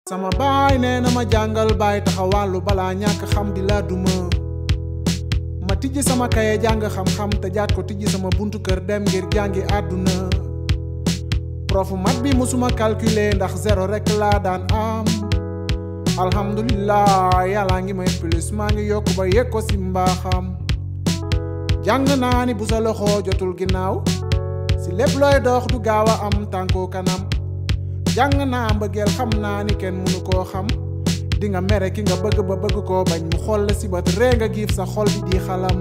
sama baay nee na ma jàngal baay taxawàllu balaa ñàkk xam di la duma ma tijji sama kaye jàng xam-xam te jaat ko tijji sama buntu kër dem ngir jàngi àdduna profu mat bi musuma calculer ndax zéro rek laa daan am alhamdulillah yàlla ngi may plus maa ngi yokk ba yëg ko si mbaaxam jàng naa ni bu sa loxo jotul ginnaaw si lépp looy dox du gaaw a am tànkoo kanam jàng naa mbëggeel xam naa ni kenn mënu koo xam di nga mere ki nga bëgg ba bëgg koo bañ mu xool la si bët ree nga giif sa xol bi di xalam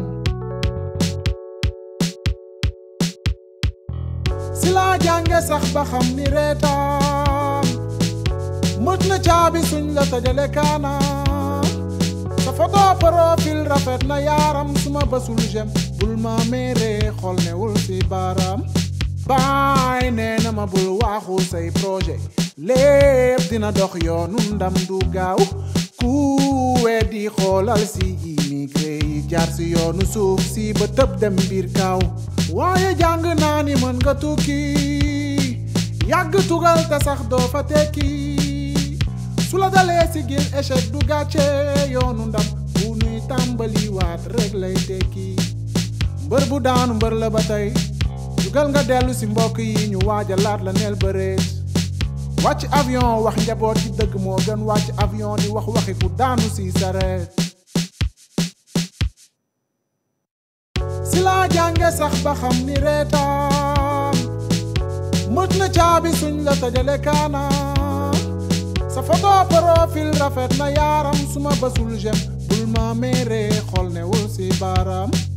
si laa jànge sax ba xam ni reetaan mët na caabi suñ la tëjale kaana sa photo profil rafet na yaaram suma bësul jem bul ma mere xol newul si baaraam baay nee na ma bul waaxu say projet lépp dina dox yoonu ndam du gaaw ku weddi xoolal si immigré yi jaar si yoonu suuf si ba tëb dem biir kaaw waaye jàng naa ni mën nga tukki yàgg tugal te sax doo fa tekki su la dalee si gil échec du gàcce yoonu ndam bu nuy tàmbali waat rek lay tekki mbër bu daanu mbër la ba tey dugal nga dellu si mbokk yi ñu waaja laat la neel bëreet wàcc avion wax njaboot ci dëgg moo gën wàcc avion di wax waxi ku daanu si sareet si laa jànge sax ba xam ni reetaan mët na caabi suñ la tëjale kaana sa photo profil rafet na yaaram suma bësul jem bul ma mere xol newul si baaraam